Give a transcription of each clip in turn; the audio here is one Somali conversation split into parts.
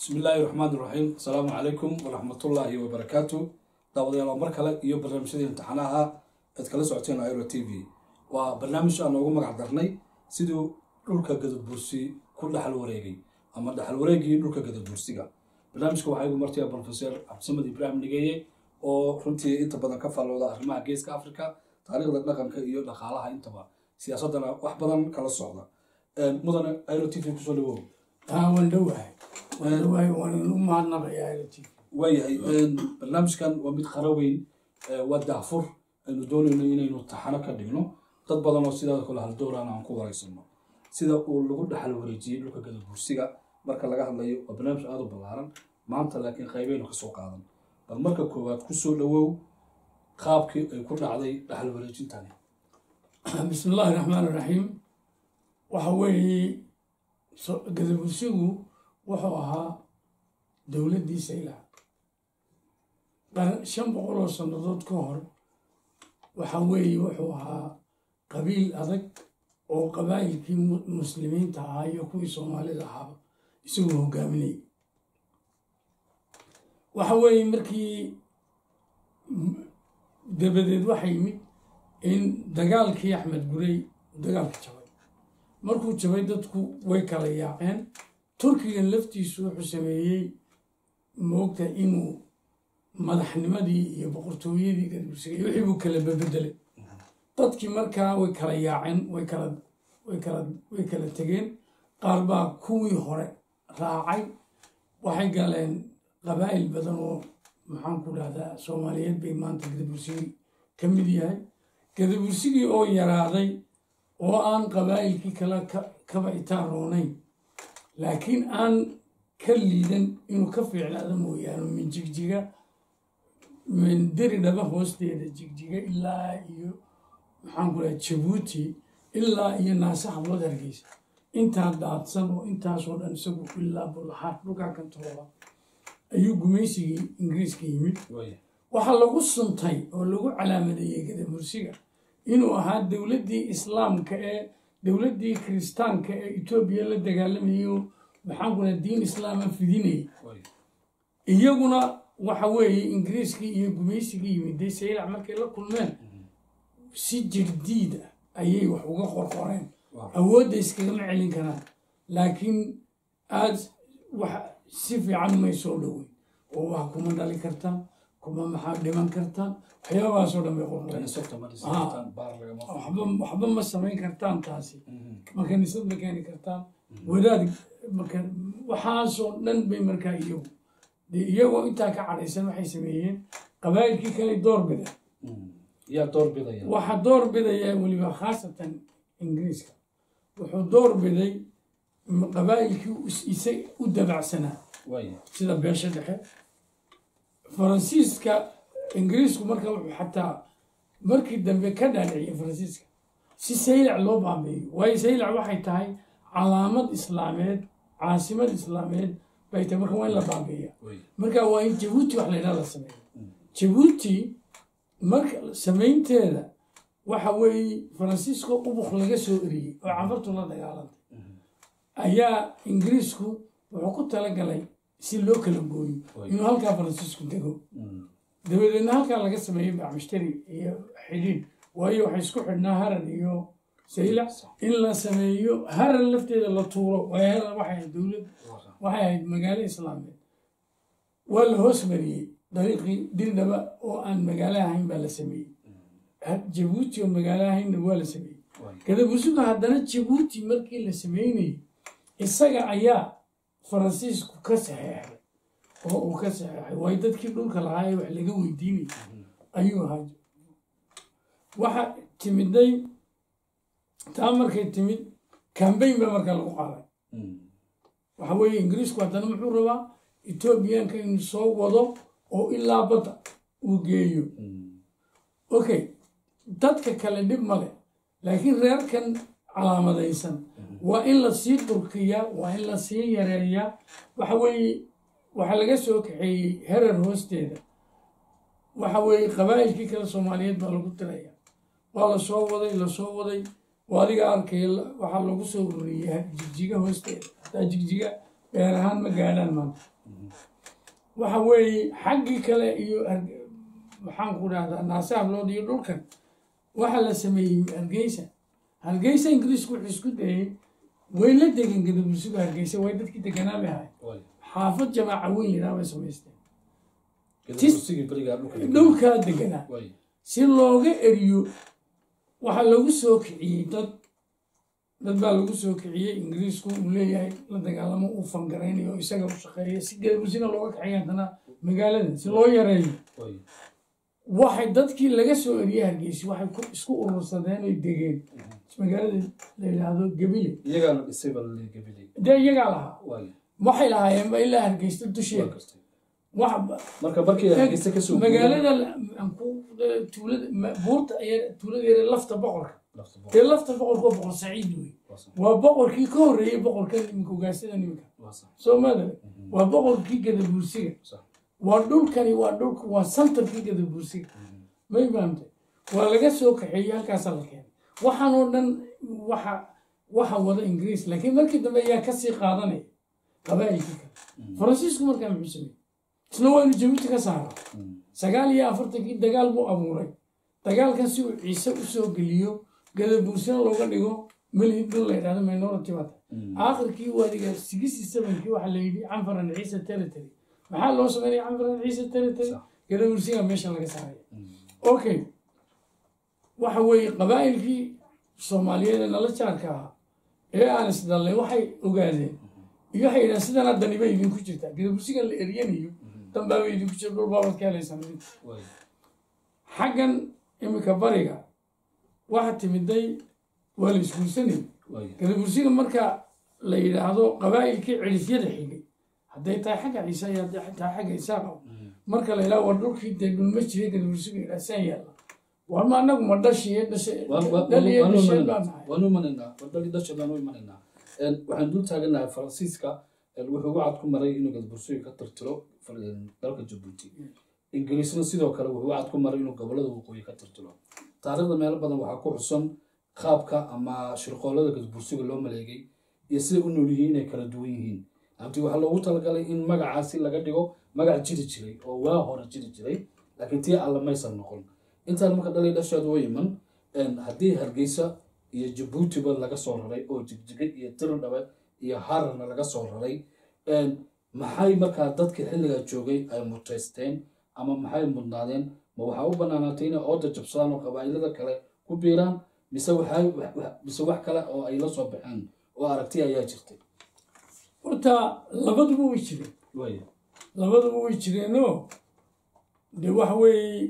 bismi illaahi raxmaan iraxiim asalaamu calaykum waraxmatullaahi wabarakaatu daawadayaal waa mar kale iyo barnaamijyadii imtixaanaha aad kala socoteen airo t v waa barnaamij aan noogu magac darnay siduu dhulka gadabursi ku dhaxal wareegay ama dhaxal wareegii dhulka gadabursiga barnaamijka waxaa igu martaya profeser cabdisamed ibraahim nigeeye oo runtii inta badan ka faallooda arrimaha geeska africa taariikhda dhaqanka iyo dhaqaalaha intaba siyaasaddana wax badan kala socda mudane airo t v kusoo dhawow taa waan dhowahay waan dhowahay waan u mahadnaqayaa lt waayahay barnaamijkan waa mid qara weyn waa daafur aynu doonayno inaynu taxano ka dhigno dad badan oo sidaa kale haldooraan aan ku waraysano sida uu lagu dhaxal wareejiyey dhulka gadabursiga marka laga hadlayo waa barnaamij aada u ballaaran maanta laakiin qaybeynu kasoo qaadan bal marka koowaad kusoo dhawow qaabkii ay ku dhacday dhaxal wareejintani bismi illaahi raxmaan iraxiim waxa weeye gadabursigu wuxuu ahaa dowladdii saylac shan boqol oo sannadood ka hor waxa weeye wuxuu ahaa qabiil adag oo qabaa'ilkii muslimiinta ahaa iyo kuwii soomaalida ahaaba isagoo hogaaminayay waxa weeye markii dabadeed waxa yimid in dagaalkii axmed gurey dagaalka jabay markuu jabay dadku way kala yaaceen turkigan laftiisu wuxuu sameeyey moogta inuu madaxnimadii iyo boqortooyadii gadbursigay wixii buu kala bebedelay dadkii markaa way kala yaaceen way kala way kala way kala tegeen qaar baa kuwii hore raacay waxay galeen qabaa'il badan oo maxaan ku dhahdaa soomaaliyeed bay maanta gadabursigii ka mid yahay gadabursigii oo yaraaday oo aan qabaa'ilkii kale kaba itaaronayn laakiin aan ka liidan inuu ka fiicnaado mooyaane min jigjiga min deri dhaba hoosteeda jigjiga ilaa iyo maxaan ku dhaha jabuuti ilaa iyo naase hablood hargeysa intaa daadsan oo intaasoo dhan isagu ilaa bulaxaad dhulkaa kantooba ayuu gumaysigii ingiriiska yimid waxaa lagu suntay oo lagu calaamadeeyey gadabursiga inuu ahaa dowladdii islaamka ee dowladdii kiristaanka ee etoobiya la dagaalamayay oo maxaan ku dhaha diin islaama fidinayay iyaguna waxa weeye ingiriiskii iyo gumaysigii yimiday saylac markay la kulmeen si jirdiid ah ayay wax uga qorqoreen awoodda iskagama celin karaan laakiin aad wax si fiican may soo dhoweyn oo wax kuma dhali kartaan kuma maxaa dhiman kartaan waxyaabahaasoo dhan bay qorqoreen waxba ma samayn kartaan taasi ma kaniisad ma keeni kartaan wadaad waxaasoo dhan bay markaa iyagu de iyagoo intaa ka cadhaysan waxay sameeyeen qabaa'ilkii kale door bideen yaa door bidaya waxaa door bidaya weliba khaasatan ingiriiska wuxuu door biday qabaa'ilkii isa u dabacsanaa sida beesha dhexe faransiiska ingiriisku marka wuxuu xataa markii dambe ka dhaadhiciyay faransiiska si saylac loo baabeeyo waayo saylac waxay tahay calaamad islaameed caasimad islaameed bay tahay marka waa in la baabeeya marka waa in jabuuti wax laydhaha la sameeyo jabuuti marka samaynteeda waxa weeye faransiisko ubuk laga soo eriyey oo cafartu la dagaalantay ayaa ingiriisku wuxuu ku talagalay si loo kala gooyo inuu halkaa faransiisku dego dabadeedna halkaa laga sameeyey bacmushtari iyo xidhiid waayo waxay isku xidhnaa haran iyo saylac in la sameeyo haran lafteeda la tuuro waayo haran waxay ahayd dowlad waxay ahayd magaalo islaameed waa la hoos mariyey dariiqii dirdhaba oo aan magaalo ahayn baa la sameeyey jabuuti oo magaalo ahaynna waa la sameeyey gadabusuga haddana jabuuti markii la sameynayey isaga ayaa faransiisku ka saxeexay oo uu ka saxeexay waayo dadkii dhulka lahaa ee wax laga weydiinayay ayuu ahaa waxa timiday taa markay timid cambayn ba markaa lagu qaaday waxa weeye ingiriisku haddana muxuu rabaa etoobiyaanka inuu soo wado oo ilaa badda uu geeyo okay dadka kale dhib male laakiin reerkan calaamadaysan waa in la sii durkiyaa waa in la sii yareeyaa waxa weeye waxaa laga soo kaxeeyey herer hoosteeda waxa weeye qabaa'ilkii kale soomaaliyeed baa lagu tiraya waa la soo waday lasoo waday oo adiga arkay waxaa lagu soo ururiyey jigjiga hoosteeda hataa jigjiga beer ahaan ma gaadhaan maanta waxa weeye xaggii kale iyo Harge- maxaan ku dhahdaa naasaablood iyo dhulkan waxa la sameeyey hargeysa hargeysa ingiriisku wuxuu isku dayay way la degen gadabursigu hargeysa way dadkii deganaa bay ahay waay xaafad jamaaca weyn yidhaha bay samaysteen gadabursigii berigaa dhulka degan. dhulkaa deganaa waay si looga eriyo waxaa lagu soo kiciyey dad dad baa lagu soo kiciyey ingiriisku uu leeyahay la dagaalamo uu fangaraynayo oo isaga u shaqeeya si gadabursina looga kaxeeya haddana magaalada si loo yareeyo waay waxay dadkii laga soo eriyey hargeysi waxay ku isku urursadeen oy degeen magaalada la yidhaahdo gabile iyagaana dhisay baa laleeyahay gabiley dee iyagaa lahaa waay waxay lahaayeenba ilaa hargeysta waa dusheeda gartay wax marka markii hargeysa kasoo magaalada la- aan ku- tuulada ma- buurta ayaa tuulada yare lafta boqorka lafta boqor. dee lafta boqorka waa boqor saciid wey Waa sax, waa boqorkii ka horreeyey boqorka iminka ugaasada niminka waa sax, soo maadale waa boqorkii gadabuursiga sax. waa dhulkani waa dhulka waa santarkii gadabuursiga may fahamtay waa laga soo kaxeeyey halkaasaa la keenay waxaan oo dhan waxa waxa wada ingiriis laakiin markii dambe ayaa kasii qaadanaya qabaa'ilkii kale faransiisku markaa muxuu sameeyey isna waa inuu jabuuti ka saara Mm. sagaal iyo afartankii dagaal buu abuuray dagaalkan si uu ciise usoo geliyo gadabuursina looga dhigo melhid dhul la yidhahdo minority bata Mm. aakhirkii waadiga sixty sevenkii waxaa la yidhi canfaran ciise territory maxaa loo sameynaya canfaran ciise territory Sax. gadabuursiga meesha laga saaraya Mm. okay waxa weeye qabaa'ilkii soomaaliyeed ee nala jaarka ahaa ee aan isdallay waxay ogaadeen iyo waxay yidhahan sidan haddani bay idinku jirtaa gadabursigan la eryanayo danbaaba idinku jirta dhul baabad ka helaysaan idinku waay xaggan iminka bariga waxa timiday waa la isguursanayay waay gadabursiga marka la yidhaahdo qabaa'ilkii cilifyada xigay hadday tahay xagga ciise iyo hadday tahay xagga isaaqa marka la yidhaha war dhulkii dee dhulma jiray gadabursiga yidhaha saan yaalla war ma anagu ma dhashiye dhashe dhaliye dhashee baa nahay waanu imanaynaa wadadii dhasha baanu imanaynaa Een, waxaan dul taaganahay faransiiska een, wuxuu wacad ku maray inuu gadabursiga ka tirtiro fal- een, dalka jabuuti ingiriisna sidoo kale wuxuu wacad ku maray inuu gobolada waqooyi ka tirtiro taariikhda meelo badan waxaa ku xusan qaabka ama shirqoolada gadabursiga loo maleegay iyo siday u nool yihiin inay kala duwan yihiin abti waxaa loogu talagalay in magacaasi laga dhigo magac jiri jiray oo waa hore jiri jiray laakiin tii alla maysan noqon intaan marka dhalay dhasheedu way iman een, haddii hargeysa iyo jabuutiba laga soo raray oo jigjigay iyo tirdhabe iyo hararna laga soo raray een, maxay markaa dadkii xilligaa joogay ay mutaysteen ama maxay mudnaadeen ma waxaa u banaanaatay inay ooda jabsadaan oo qabaa'ilada kale ku biiraan mise waxay wax- wax- mise wax kale oo ay la soo baxeen oo aragti ayaa jirtay horta labaduba way jireen waaya labaduba way jireenoo dee waxa weeye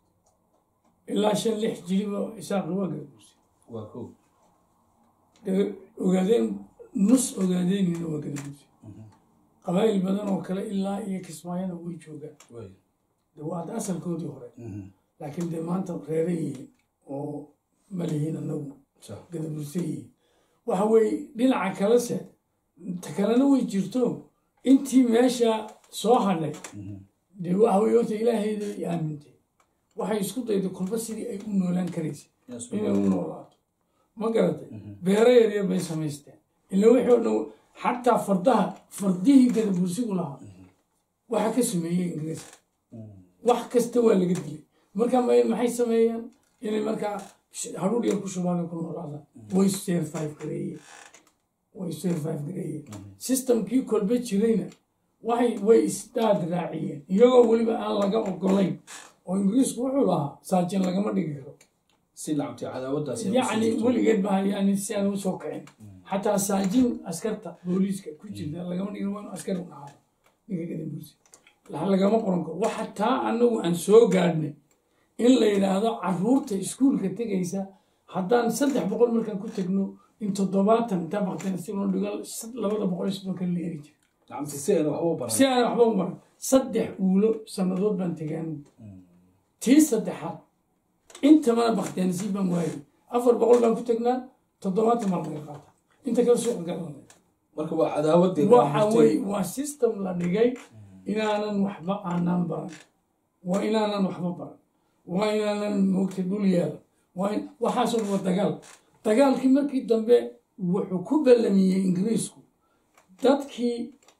ilaa shan lix jiriba isaaqi waa gadabursi waa kow Gada- ogaadeen nus ogaadeynina waa gadabursi qabaa'il badan oo kale ilaa iyo kismaayana way joogaan waaya de waa hadda asalkoodii hore Mhm. laakiin dee maanta reere yihiin oo ma lihiin anagu Sax. gadaburse yihiin waxa weeye dhinaca kalese ta kalena way jirto intii meesha soo hadhay Mhm. dee waxa weye horta ilaahayda ay aamintay waxay isku dayday kolba sidii ay u noolaan karaysa Yes, inay u noolaato ma garatay beero yaryar bay samaysteen ila wixii oo dhan xataa fardaha fardihii gadabursigu lahaa waxa ka sameeyey ingiriiska Mhm. wax kasta waa laga dilay marka ma- maxay sameeyeen inay markaa sh- hadhuudh yar ku shubaan ku noolaadaan way survive gareeyeen way survive gareeyeen systemkii kolba jirayna waxay way isdaad raaciyeen iyagoo weliba aan laga ogolayn oo ingiriisku wuxuu lahaa saajin lagama dhigi karo si lacabtay cadaawadaasi yacni weligeed baa yani si aan usoo kicin xataa saajin askarta booliiska ku jirta lagama dhigin waa inu askar u dhacaado ninka gadabursi lagama qoran karo waxa taa anagu aan soo gaadhnay in la yidhaahdo caruurta iskuulka tegaysa haddaan saddex boqol markaan ku tegno in toddobaatan intaa baqteen si loo dhigo labada boqol iyo soddon kale la eri jira lacabti si ayna waxba u baran si aan waxba u baran saddex uulo sannadood baan tegaan tii saddexaad intamana bakhtiyaanisii baan waayay afar boqol baan ku tegnaa toddobaatan baa laga qaata inta kale suuqa galanay marka waa cadaawadii waxa weye waa system la dhigay inaanan waxba aanan baran waa inaanan waxba baran waa inaanan moogta dhul yeelan waa in waxaasoo dhan waa dagaal dagaalkii markii dambe wuxuu ku ballamiyey ingiriisku dadkii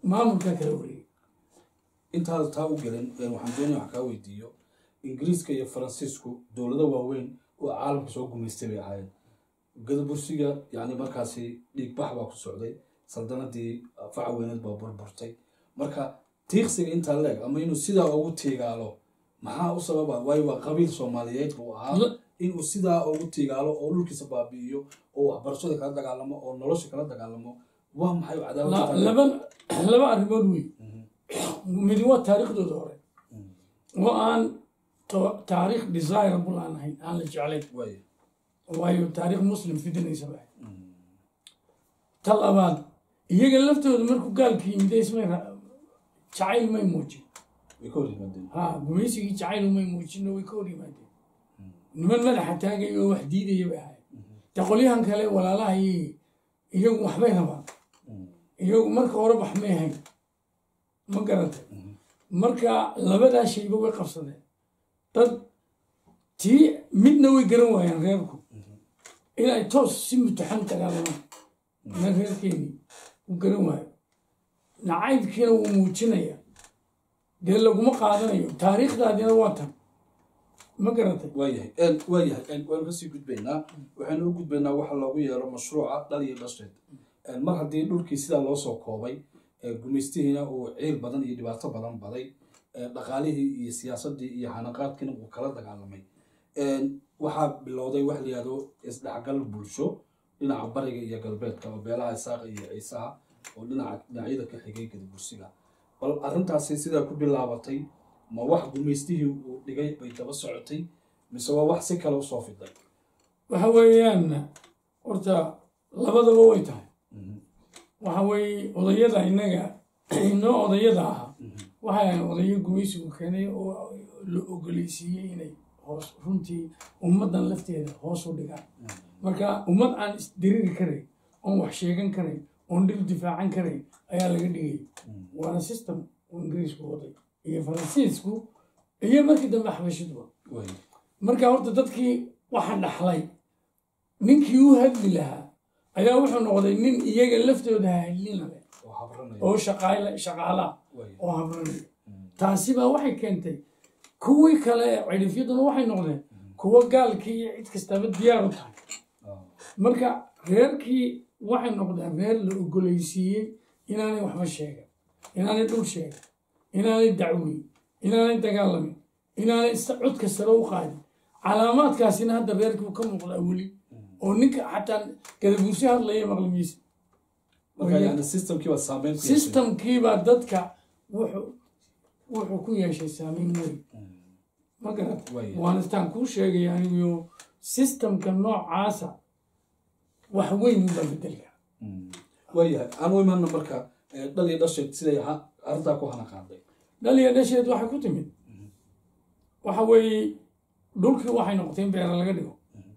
maamulkaa kala wareegay intaada taa u gelin waxaan doonaya wax kaa weydiiyo ingiriiska iyo faransiisku dowlado waaweyn oo caalamka soo gumaystay bay ahaayeen gadabursiga yani markaasi dhiigbax baa ku socday saldanadii faca weyneed baa burburtay marka tiiqsiga intaa leeg ama inuu sidaa ugu tiigaalo maxaa u sababa waayo waa qabiil soomaaliyeed buu ahaa La- inuu sidaa ugu tiigaalo oo dhulkiisa baabi'iyo oo waxbarashada kala dagaalamo oo nolosha kala dagaalamo waa maxay La- cadaawada laba laba arrimood wey midi waa taariikhdooda hore oo aan to- taariikh desirable aan ahayn aan la jeclayn way waayo taariikh muslim fidinaysa ba ta labaad iyaga laftooda markuu gaalka yimid ismay ra- jacayl may muujin way ka hor yimaadeen ha gumaysigii jacayl umay muujin way ka hor yimaadeen niman madaxa taagaya oo wax diidaya bay ahayd de qolyahan kale walaalaha iyo iyagu waxbay rabaan iyagu marka hore wax may hayn ma garatay marka labadaa shayba way qabsadeen dad tii midna way garan waayeen reerku inay toos si mutaxan dagaalamaan na reerkeeni u garan waayo nacaybkiina wuu muujinaya dee laguma qaadanayo taariikhdaadina waa tan ma garatay waayahay waayahay waanu kasii gudbaynaa waxaynu u gudbaynaa waxa loogu yeero mashruuca dhal iyo dhasheed mar haddii dhulkii sidaa loo soo koobay gumaystihiina uu ciil badan iyo dhibaato badan baday dhaqaalihii iyo siyaasadii iyo xanaqaadkiina uu kala dagaalamay waxaa bilowday wax la yihahdo isdhexgal bulsho dhinaca bariga iyo galbeedka oo beelaha isaaqa iyo ciisaha oo dhinaca dhinacyada ka xigay gadabursiga bal arrintaasi sidaa ku bilaabatay ma wax gumaystihii uu dhigay bay daba socotay mise waa wax si kale usoo fiday waxa weeyaan horta labadaba way tahay waxa weeye odayada innaga inoo odayada ahaa waxay ahayn odayo gumaysigu keenay oo la ogoleysiiyey inay hoos runtii ummaddan lafteeda hoos u dhigaan marka ummad aan isdiriri karayn oon wax sheegan karayn oon dhir difaacan karayn ayaa laga dhigay waana system uu ingiriisku waday iyo faransiisku iyo markii dambe xabashiduba way marka horta dadkii waxa dhaxlay ninkii u hadli lahaa ayaa wuxuu noqday nin iyaga laftooda hadlina leh oo habranaya oo shaqaale shaqaala way oo habranaya taasi baa waxay keentay kuwii kale ee cidhifyaduna waxay noqdeen kuwa gaalkii iyo cid kastaba diyaar u tahay marka reerkii waxay noqdeen reer la ogoleysiiyey inaanay waxba sheegan inaanay dhul sheegan inaanay dacweyn inaanay dagaalamin inaanay is- codka sare u qaadin calaamaadkaasina hadda reerkii uu ka muuqdaa weli oo ninka xataa gadabuursi hadlaya maqlimiisa marka yani systemkii baa saameyn ku yeeshay. systemkiibaa dadka wuxuu wuxuu ku yeeshay saameyn weyn ma garat Way. waanistaan kuu sheegay anigu systemka noocaasa wax weyn ubaa bedelka waayahay aan u imaana marka eh, dhal iyo dhasheed siday ha- arrintaa ku hana qaaday dhaliya dhasheed waxay ku timid waxa weeye dhulkii waxay noqotay in beera laga dhigo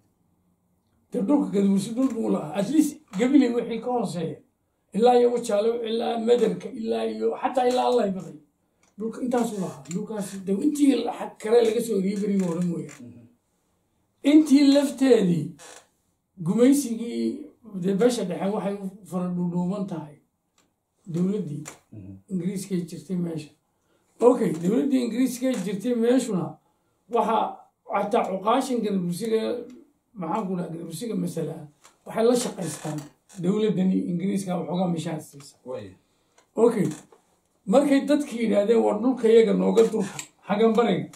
dee dhulka gadabuursi dhul buu lahaa at least gabiley wixii ka hooseeya ilaa iyo wajaalo ilaa mederka ilaa iyo xataa ilaa allay baday dhulka intaasuu lahaa dhulkaasi de intii la- kale laga soo eriyey berigii hore mooyaane intii lafteedii gumaysigii dee beesha dhexe waxay u fara dhuudhuuban tahay dowladdii ingiriiskay jirtay meesha okay dowladdii ingiriiskay jirtay meeshuna waxaa xataa cuqaashan gadabursiga maxaan ku dhaha gadabursiga masala waxay la shaqaystaan dowladdani ingiriiska waxoogaa mishaar siisa way okay markay dadki yidhaahdeen war dhulka yaga nooga dulka xagan bariga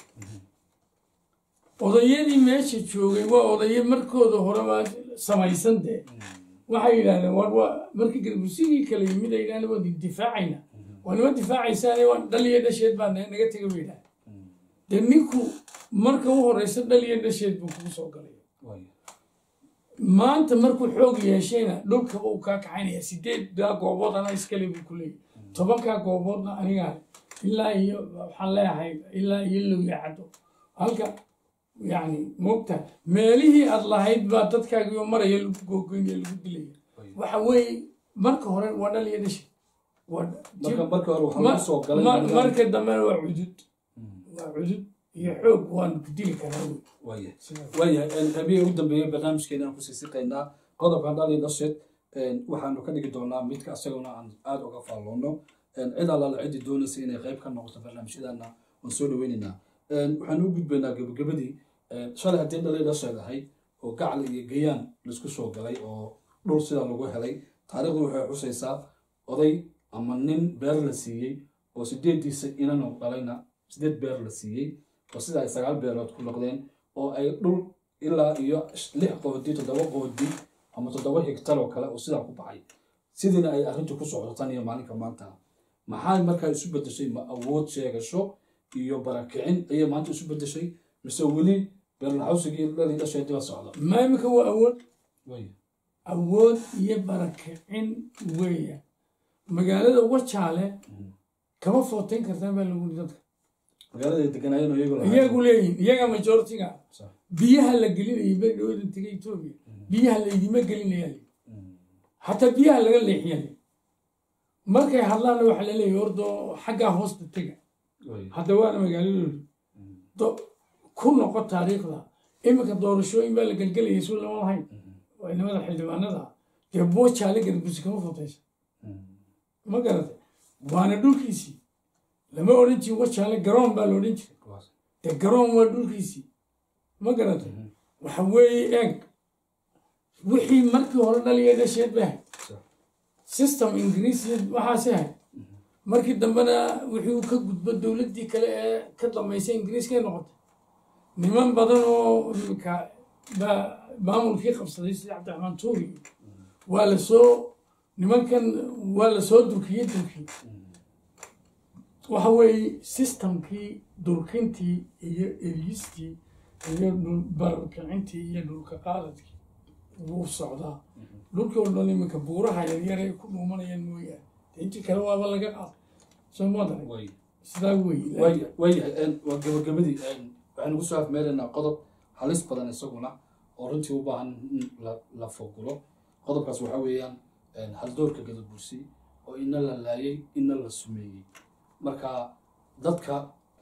odayadii meesha joogay waa odayo markooda horeba samaysan dee waxay yidhahdeen war waa markii gadabursigii kale yimid ay yidhahdeen waa difaacayna waa nima difaacaysaane waa dhaliya dhasheed baa na- naga tega bay yidhahdeen dee ninku marka u horeysa dhaliya dhasheed buu kugu soo galay way maanta markuu xoog yeeshayna dhulkaba uu kaa kaxaynaya sideeddaa goobood anaa iskale buu ku leeyahy tobankaa gooboodna anigaa leh. ilaa iyo waxaan leeyahay ilaa iyo lowya caddo halka yani mogta meelihii aad lahayd baa dadkaagiyo maraya lagu googoynaya lagu dilaya waxa weeye marka hore waa dhal iyo dhashi waa marka marka hore waxaa ma- lagu soo galay ma- nidaam- marka dambena waa cudud waa cudud iyo xoog waan ku dili karaa wey waayahay waayahay habiyey ugu dambeeyey barnaamijkeena aan kusii siqaynaa qodobkan dhal iyo dhasheed waxaanu ka dhigi doonaa midka isaguna aan aada uga faalloono cid allaala ciddii doonaysa inay qayb ka noqoto barnaamijyadana waan soo dhaweynaynaa waxaan u gudbaynaa gebagabadii shalay haddii dhalay dhasheedahay oo gacal iyo gayaan laisku soo galay oo dhul sidaa lagu helay taariikhdu waxay xusaysaa oday ama nin beer la siiyey oo sideediisa inanu dhalayna sideed beer la siiyey oo sida ay sagaal beerood ku noqdeen oo ay dhul ilaa iyo lix qoodi toddoba qoodi ama toddoba higtar oo kale oo sidaa ku baxay sidiina ay arrintu ku socdo tan iyo maalinka maanta maxay markaa isu bedeshay ma awood sheegasho iyo barakicin ayay maanta isu bedeshay mise weli beerlaxawsigii dhalii dhasheediba socda ma imika waa awood way awood iyo barakicin weeya magaalada wajaale kama footeyn kartaan baa lagu yiri dadka magaalada ay deganaayeen oo iyagu lahaayeen. iyagu leeyihin iyaga majoritiga Sax. biyaha la gelinayay beri dhawada tegay etoobiya biyaha laydima gelinaya Mm. xataa biyaha laga leexiya markay hadlaanna waxaa la leeyahy ordo xaggaa hoosta tega way hadda waana magaaladoodu Do- ku noqo taariikhda iminka doorashooyin baa la gelgelayay suu lama lahayn waa inamada xildhibaanada dee boojaale garbusi kama fotaysa Mm. ma garatay waana dhulkiisii lama odhan jirin wajaale garoon baa la odhan jiray Kuwaas. dee garoon waa dhulkiisii ma garatay waxa weeye eeg wixii markii hore dhaliya dhasheed bay ahayd Sax. system ingiriisi waxaasi ahayd markii dambena wixii uu ka gudbo dowladdii kale ee ka dambaysay ingiriiskay noqotay niman badan oo imika baa maamulkii qabsaday sida cabdiraxmaan tuuri waa la soo nimankan waa la soo durkiyey durkii waxa weeye systemkii durkintii iyo eryistii iyo dhul bararkicintii iyo dhulka qaaladkii wuu socdaa dhulkii oo dhan iminka buuraha yaryar ay ku dhuumanayaan mooyaane dee intii kale waaba laga qaad soo maadaray way sidaa weeye way waayahay waa gabagabadii waxaan ugu soo afmeelaynaa qodob halis badan isaguna oo runtii u baahan in la- la fogulo qodobkaas waxaa weeyaan haldoorka gadabursi oo ina la laayay ina la sumeeyey marka dadka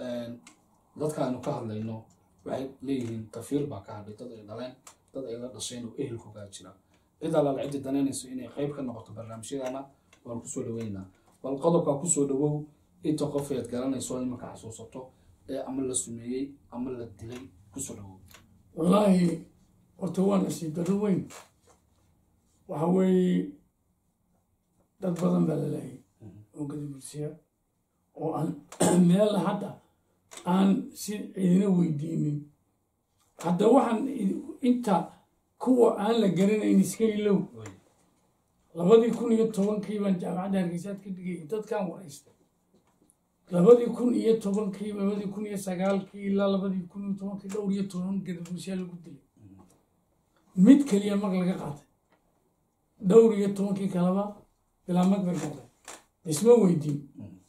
dadka aynu ka hadlayno waxay leeyihiin tafiir baa ka hadhay dad ay dhaleen dad ay la dhasheen oo ehelkoogaa jira cid allaala ciddi danaynayso inay qayb ka noqoto barnaamijyadana waan kusoo dhaweynaynaa bal qodobkaa kusoo dhawow inta qof eed garanayso imanka xasuusato ee ama la sumeeyey ama la dilay kusoo dhawow wallaahi horta waa nasiib darro weyn waxa weeye dad badan baa la laayay oo gadabulsiya oo aan meel hadda aan si cidina weydiinin hadda waxaan i- inta kuwa aan la garanayn iska ilow Way. labadii kun iyo tobankii baan jaamacadda hargeysaad ka dhigay dadkaan waraystay labadii kun iyo tobankii labadii kun iyo sagaalkii ilaa labadii kun iyo tobankii dhowr iyo toban gadabulsiya lagu dilay mid keliya mag laga qaatay dhowr iyo tobankii kaleba bilaa mag bay noqdeen isma weydiin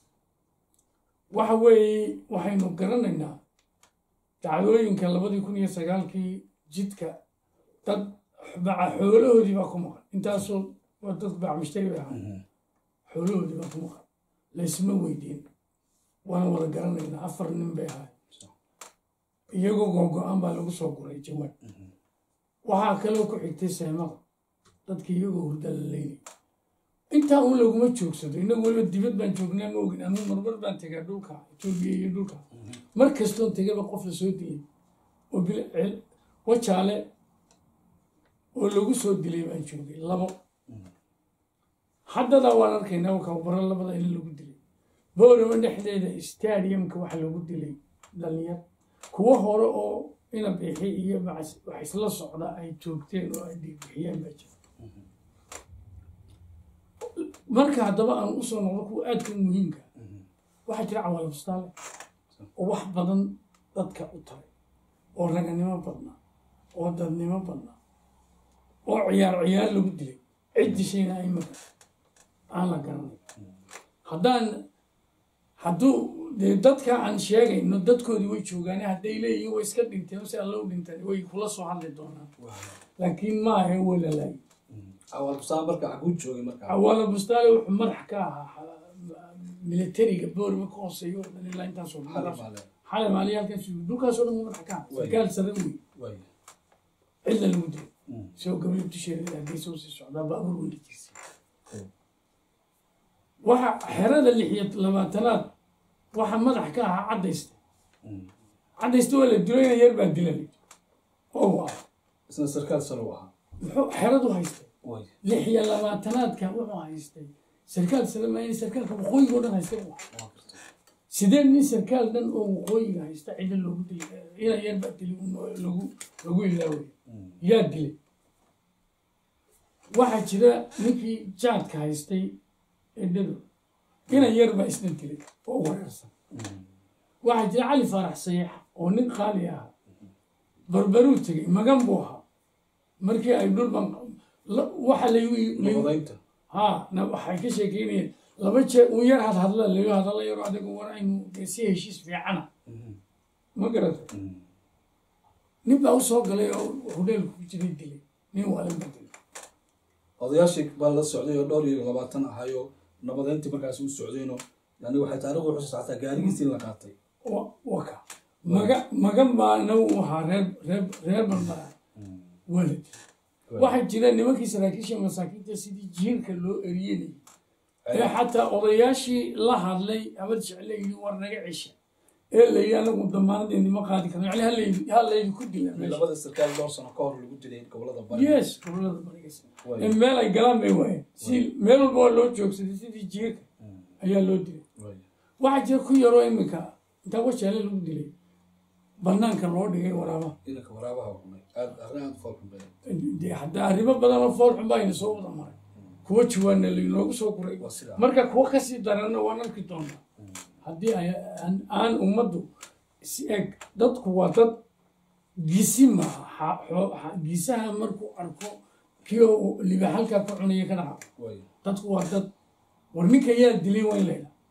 waxa weeye waxaynu garanaynaa dacdooyinka labadii kun iyo sagaalkii jidka dad baca xoolahoodii baa ku maqan intaasoo waa dad bacmishtari bay ahaa xoolahoodii baa ku maqan laysma weydiin waana wada garanaynaa afar nin bay ahay iyagoo googo-aan baa lagu soo guray jawaab waxaa kaloo ku xigtay seemada dadkii iyagoo hurda la leynay intaa un laguma joogsado inagu weliba dibad baan joognaa ma ogin anuu marmar baan tegaa dhulka etoobiya iyo dhulka mar kastoon tegaba qof la soo dilay oo bil cel- wajaale oo lagu soo dilay baan joogay labo haddadaa waan arkaynaa kabaro labada in lagu dilay boorama dhexdeeda stadiumka waxa lagu dilay dhalinyar kuwo hore oo ina bixi iyo bacas wax isla socda ay joogteen oo ay dhiigbixiyeen baa jira marka haddaba aan usoo noqdo kuwa aadka u muhiimka waxaa jira cawaala bustaale oo wax badan dadka u taray oo raganimo badna oo dadnimo badna oo ciyaar ciyaar lagu dilay cid dishayna imaka aan la garanay haddaan hadduu dee dadka aan sheegayno dadkoodii way joogaan hadday leeyihiin way iska dhinteen si alla u dhinteen way kula soo hadli doonaan laakiin maaha walalaay awaalbusaan marka xaguu joogay marka cawaala bustaale wuxuu madax ka ahaa militariga boorima ka hooseeya oo dhan ilaa intaasoo dhan xalay maale xalay maaliya halkaas dhulkaasoo dhan madax ka ahaa sarkaal sare wey way cidla lagu dilay isagoo gabadha dusheeda hargeysa usii socdaa baabuur weynatiisa waxa xerada lix iyo labaatanaad waxa madax ka ahaa caddaysta caddaysta waa la dilo ina yar baa dilay oo waa isna sarkaal sare u ahaa muxuu xeradu haystay way lix iyo labaatanaadka wuxuu haystay sarkaal salamayn sarkaalka waqooyiga oo dhan haystay buu ahaa. waa gartay sidee nin sarkaal dhan oo waqooyiga haysta cidda loogu dilay ina yar baa dilay un lagu lagu ilaaway yaa dilay waxaa jira ninkii jaadka haystay edhado ina yar baa isna dilay oo wareersan waxaa jira cali faarax sayax oo nin qaali ahaa barbaruu tegay magan buu ahaa markii ay dhulban la- waxa laygu nabadaynta ha na waxay ka sheekeynayeen laba jeer uu yar hadhadla laga hadala yaro adigu war aynu dee si heshiis fiicana ma garata nin baa usoo galay oo hudheelku ku jiray dilay nin waalinba dilay odayaashii baa la socday oo dhowr iyo labaatan ahayo nabadayntii markaasi u socdayno yani waxay taariikhdu xusuusta xataa gaarigiisii in la qaatay wa- waka maga magan baana uu ahaa reer reer reer barbara waa la dilay waxaa jira nimankii saraakiisha masaakiinta sidii jiirka loo eriyenayay ee xataa odayaashii la hadlay habad jecle yidhi war naga cesha ee layidhi anagu damaanadeeni ma qaadi karno yani halaydi halaydi ku dila meesha labada sarkaal dhowr sano ka hor lagu dilay gobolada bari yes gobolada barigas Way. in meel ay galaan bay waayeen si meel walba waa loo joogsaday sidii jiirka ayaa loo dilay Way. waxaa jira ku yaroo iminka intaa washaale lagu dilay banaanka loo dhigay waraabaha inanka waraabaha cunay aad arrin aad u fool xun badan dee hadda arrimo badan oo fool xun baa ina soo wada maray kuwa jawaana laynoogu soo guray waa sidaa marka kuwa kasii daranna waan arki doonaa haddii ay aan- aan ummaddu si eg dadku waa dad gisi maaha xa- xoo- xa- gisaha markuu arko kii oo libax halkaa ka cunaya ka dhaca way dadku waa dad war ninka yaa dilay waa in la yidhaha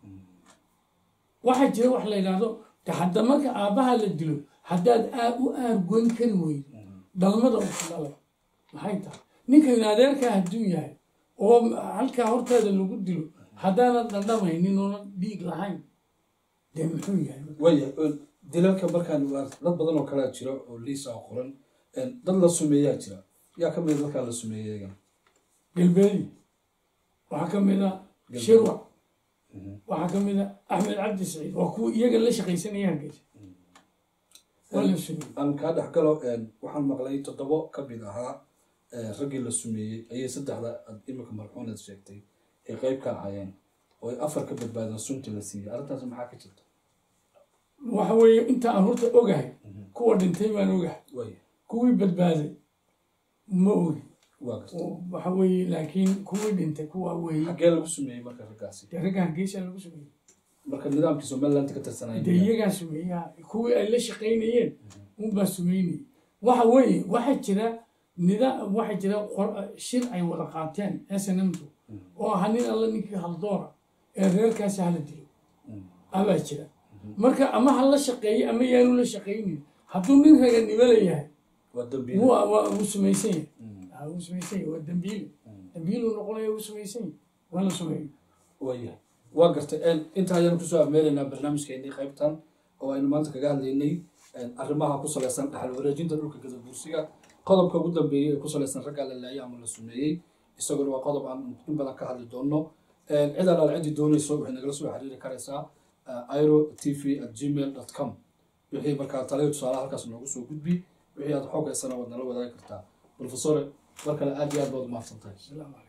waxaa jira wax la yidhaahdo de hadda marka aabbaha la dilo haddaad aa u aargoyn kari weydo dhalmada uu ku dhalay maxay tahay ninkaynu adeerkaa hadduu yahay oo halkaa horteeda lagu dilo haddaanan dhandhamaynin oonan dhiig lahayn dee muxuu yahay waya dilalka markaan waa dad badan oo kalea jira oo liisa oo qoran dad la sumeeyaa jira yaa ka mida dadkaa la sumeeyay iyagana galbeedi waxaa ka mid a shirwac waxaa ka mid a axmed cabdi saciid waa kuwa iyaga la shaqaysanaya hargeysa waa la sugay aan kaa dhex galo waxaan maqlay toddobo ka mid ahaa eh, raggii la sumeeyey ayay saddexda aad imika marxuuneed sheegtay ay qeyb ka ahaayeen oo ay afar ka badbaadeen suntii la siiyey arrintaas maxaa ka jirta waxa weeye inta aan horta ogahay kuwa dhintay baan ogahay way kuwii badbaaday ma ogi waa garta oo waxa weeye laakiin kuwii dhintay kuwa weeye xaggee lagu sumeeyey marka raggaasi dee ragga hargeysa lagu sumeeyey marka nidaamkii somaliland ka tirsanaya dee iyagaa sumeeyaha kuwii ay la shaqaynayeen unbaa sumeynayay waxa weeye waxaa jira nidaam waxaa jira qor- shir ay wada qaateen snmtu oo ahaa nin alla ninkii haldoora ee reerkaasi hala dilo abaa jira marka ama ha la shaqeeyo ama yaanu la shaqaynin hadduu nin raganimo leeyahay waa dambiil waa waa wuu sumaysan yahay Ah, wuu sumaysan yahay waa dambiile dambiiluu noqonaya wuu sumaysan yahay waa la sumeeyo waayahay waa gartay inta ayaan kusoo afmeelaynaa barnaamijkeennii qaybtan oo aynu maanta kaga hadlaynay arrimaha ku salaysan dhaxal wareejinta dhulka gadabuursiga qodobka ugu dambeeyey ee ku salaysan ragga la laayay ama la sumeeyey isaguna waa qodob aan in badan ka hadli doono cid alaal ciddii doonayso waxay nagala soo xiriiri karaysaa iro t v at gmail dot com wixii markaa talayo tusaalaha halkaas noogu soo gudbi wixii aad xog haysana waad nala wadaagi kartaa profesore mar kale aad iyo aad baad umahadsantahay asalaamu calaykum